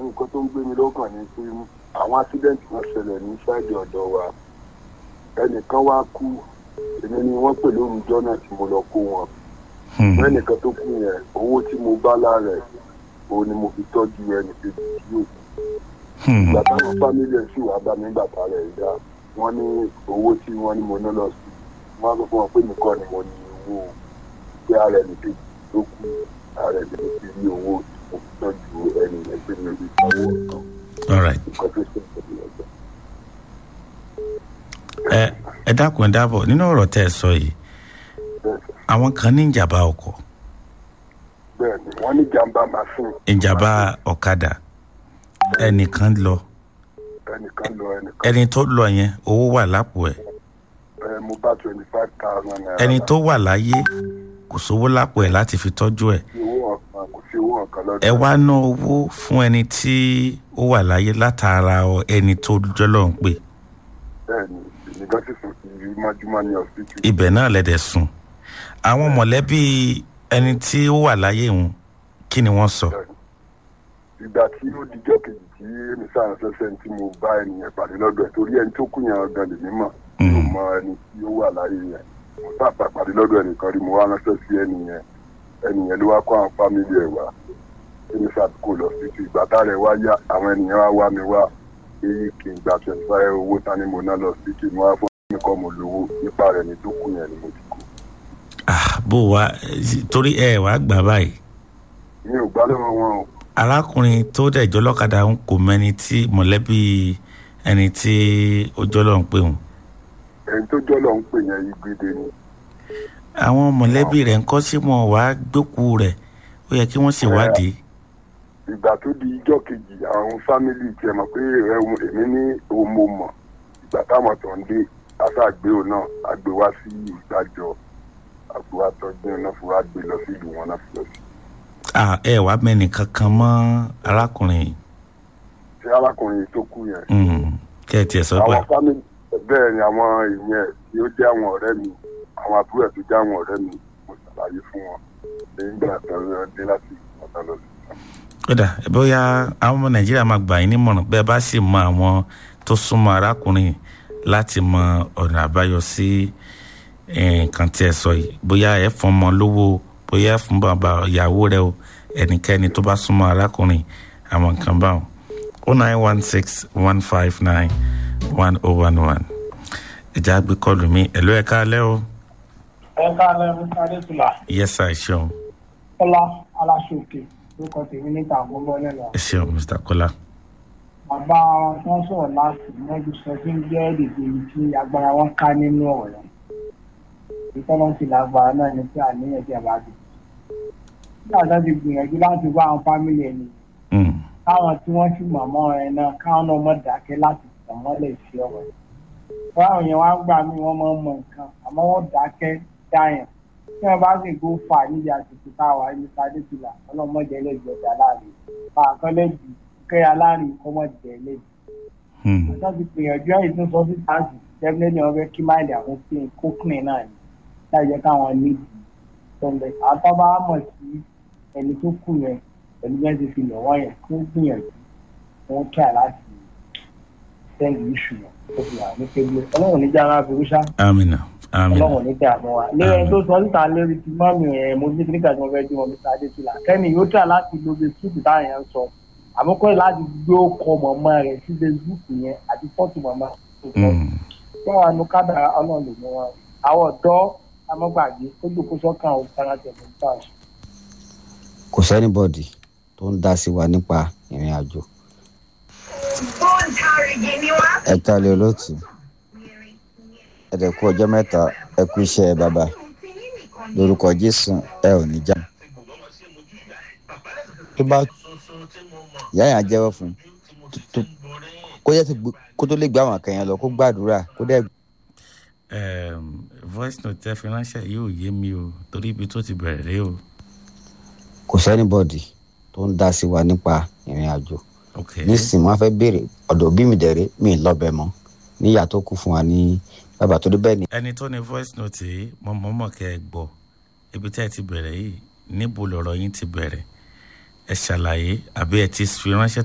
nǹkan tó ń gbé mi lọ́kàn ni pé àwọn accident kan ṣẹlẹ̀ ní sáìdì ọ̀dọ̀ wa ẹnìkan wá kú èmi ni wọ́n pè lórúkọ náà tí mo lọ kó wọn Hmm. ẹnìkan tó kú yẹn owó tí mo bá lára ẹ̀ òun ni mo fi tọ́jú ẹnì kejì tí yóò kú Hmm. ìgbà táwọn fámílì ẹ̀ sì wá bá mi gbàtà rẹ̀ dá wọ́n ní owó tí wọ́n ní mo ná lọ sí wọ́n á sọ fún wọn pé nìkan ni mo ní owó pé ara ẹnì kejì tó kú ara ẹnì kejì ti rí owó tí mo fi tọ́jú ẹnì yẹn pé mi ò lè sanwó ọ̀kan all right nǹkan tó ṣe ìṣẹ̀lẹ̀ ọ̀gbẹ́. ẹ ẹ dákun ẹ dábọ̀ nínú ọ̀rọ̀ tẹ́ ẹ sọ yìí àwọn kan ní ìjàmbá ọkọ̀ bẹ́ẹ̀ ni wọ́n ní jàǹbá machine ìjàmbá ọ̀kadà ẹnìkan lọ ẹnìkan lọ ẹnìkan ẹni tó lọ yẹn owó wà lápò ẹ̀ ẹ mo bá twenty five thousand naira ẹni tó wà láyé kò sówó lápò ẹ̀ láti fi tọ́jú ẹ̀ sí owó ọ̀kan kò sí owó ọ̀kan lọ́dọ̀ ẹ wá ná owó fún ẹni tí ó wà láyé látara ọ- ẹni tó jọlọ ń pè bẹ́ẹ̀ ni ìnìkan sì sùn sí ibi májúmọ́ ní hospital ibẹ̀ náà lẹ́dẹ̀ sùn àwọn mọ̀lẹ́bí ẹni tí ó wà láyé òun kí ni wọ́n sọ ìgbà tí ó dijọ́ kejì tí èmi sáà ṣẹ̀ṣẹ̀ tí mo bá ẹnìyẹn pàdé lọ́dọ̀ ẹ̀ torí ẹni tó kú yẹn gan lèmi mọ̀ mi ò mọ ẹni tí ó wà láyé yẹn mo sábà pàdé lọ́dọ̀ ẹnìkan rí mo wá ránṣẹ́ sí ẹnìyẹn ẹnìyẹn ló wá kó àwọn fámìlì ẹ̀ wá èmi sáà kó lọ sí ti ìgbà tá rẹ̀ wá yá àwọn ènìyàn wá wá mi wá pé kí n gba twenty five owó tán ni mo ná lọ sí kí n wá fún mi kọ́ mo lówó nípa rẹ̀ ní tó kú yẹn ni mo ti kú Ah, bó wa torí ẹ wàá gbà báyìí mi ò gbá lọ́wọ́ wọn o arákùnrin tó dẹ̀jọ́ lọ́kadà ń kò mẹ́ni tí mọ̀lẹ́bí ẹni tí ó jọ́lọ́ ń pè wọ́n ẹni tó jọ́ lọ ń pè yẹn igbe ni àwọn mọ̀lẹ́bí rẹ̀ ń kọ́ sí wọn wàá gbókù rẹ̀ ó yẹ kí wọ́n ṣèwádìí ìgbà tó di ijọ́ kejì àwọn fámìlì tiẹ̀ mọ̀ pé ẹ̀hún èmi ní òun mo mọ̀ ìgbà táwọn tó ń dé aṣáàgbé òun náà àgbé wá sí ìgbàjọ àgbé wá tọ́jú náà fún wa gbé lọ sí ìlú wọn náà fi lọ sí. Ah, ẹ wàá mẹ́ni kankan mọ́ arákùnrin yìí ṣé arákùnrin tó kú yẹn. Mm, kẹ́ ẹ tiẹ̀ sọ pé àwọn fámìlì bẹ́ẹ̀ ni àwọn ìyẹn tí ó jẹ́ àwọn ọ̀rẹ́ mi àwọn àbúrò ẹ̀ tó jẹ́ àwọn ọ̀rẹ́ mi mo ṣàlàyé fún wọn nígbà tó ń dé láti ọ̀tá lọ sí. kódà bóyá àwọn ọmọ nàìjíríà máa gbà yín nímọ̀ràn bẹ́ẹ̀ bá sì mọ àwọn tó súnmọ́ arákùnrin yìí láti mọ ọ̀nà àbáyọ sí eh, nǹkan tí ẹ sọ yìí bóyá ẹ fún ọmọ lówó bóyá ẹ fún bàbá ìyàwó rẹ o ẹnikẹ́ni tó bá súnmọ́ arákùnrin àwọn nǹkan báwọn o nine one six one five nine one oh one one ìjà gbé kọlù mi ẹ̀lú ẹ̀ka alẹ́ o ẹ káàlẹ́ mr adétúlà yẹ́sà ẹ ṣeun kọ́lá aláṣọkè lórúkọ tèmi níta àgbọ̀gbọ́ lẹ́nu ẹ ṣeun mr kola bàbá wọn tí wọ́n sọ̀rọ̀ láti mẹ́jọ sọ fún jẹ́ èdè ibi tí agbára wọn ká nínú ọ̀rọ̀ ìtọ́nà sì lágbára náà ní pé àníyàn tí a bá dé nígbà tó ti gbìyànjú láti wá àwọn fámìlì ẹni Mm, káwọn tí wọ́n sì mọ̀mọ́ ẹ náà káwọn náà mọ̀ dákẹ́ láti tàn mọ́lẹ̀ sí ọ̀rọ̀ yìí. báwọn yẹn wá gbà mí wọ́n mọ̀ mọ̀ nǹkan àmọ́ wọ́n dákẹ́ dáyàn tí wọ́n bá sì gbó fà níbi àsìkò táwa ẹni sáré tìlà ọlọ́mọdé lẹ́bi ọ̀dà láàrin pàákan lẹ́bi kẹ́yà láàrin kọ́mọdé lẹ́bi. mm, wọ́n ti gbìyànjú ẹ̀yìn tó sọ sí táàsì definitely wọ́n fẹ́ kí máìlì àwọn pín kókùnrin náà ni láì jẹ́ káwọn níbi tọ́lẹ̀ àtọ́bá mọ̀ sí ẹni tó kù yẹn pẹ̀lú bẹ́ẹ̀ ti fi lọ̀ wọ́n yẹn kó gbìyànjú wọ́n kí àláti sẹ́yìn iṣu yẹn tó fi hàn ní pébí ọlọ́run ní jára fi rúṣà amina amina ọlọ́run ní dààmú wa lẹ́yìn tó sọ síta lérí ti mọ́mì ẹ̀ mo ní kíníkà tí wọ́n fẹ́ jí wọn bí sáadé tìlà kẹ́ni yóò tà láti lo facebook táwọn yẹn ń sọ àmọ́kọ́ láti gbé ọkọ̀ mọ̀mọ́ rẹ̀ sí facebook yẹn àti fọ́tò mọ̀mọ́ tó sọ Mm, tí wọn nu kádàrá ọlọ́run lè mú wọn àwọn ọ̀dọ́ amọ́gbàgbé ó dòkó sọ́kàn ó fara tẹ̀lé nípa kò sẹ́nibọ̀dì tó ń dá sí wa nípa ìrìn àjò ẹ kálẹ̀ olóòtú ẹ dẹ̀ kú ọjọ́ mẹ́ta ẹ kú iṣẹ́ bàbá lórúkọ jésù ẹ ò ní já tó bá ìyá yẹn á jẹ́wọ́ fún un tó- tó- kó yẹ kó tó lè gbé àwọn akẹ́yìn lọ kó gbàdúrà kó dẹ̀ um, voice note tẹ fi ránṣẹ́ yóò yé mi o torí ibi tó ti bẹ̀rẹ̀ rèé o kò sẹ́nibọ̀dì tó ń dá sí wa nípa ìrìn àjò ok nísìnyí wọn fẹ́ béèrè ọ̀dọ̀ bí mi dẹ̀rẹ́ mi ì lọ́bẹ̀ mọ́ níyà tó kù fún wa ní bàbá tó dé bẹ́ẹ̀ ni ẹni tó ní voice note yìí mo mọ̀ mọ̀ kẹ́ ẹ gbọ́ ibi tẹ́ ẹ ti bẹ̀rẹ̀ yìí níbo lọ̀rọ̀ yín ti bẹ̀rẹ̀ ẹ ṣàlàyé àbí ẹ ti fi ránṣẹ́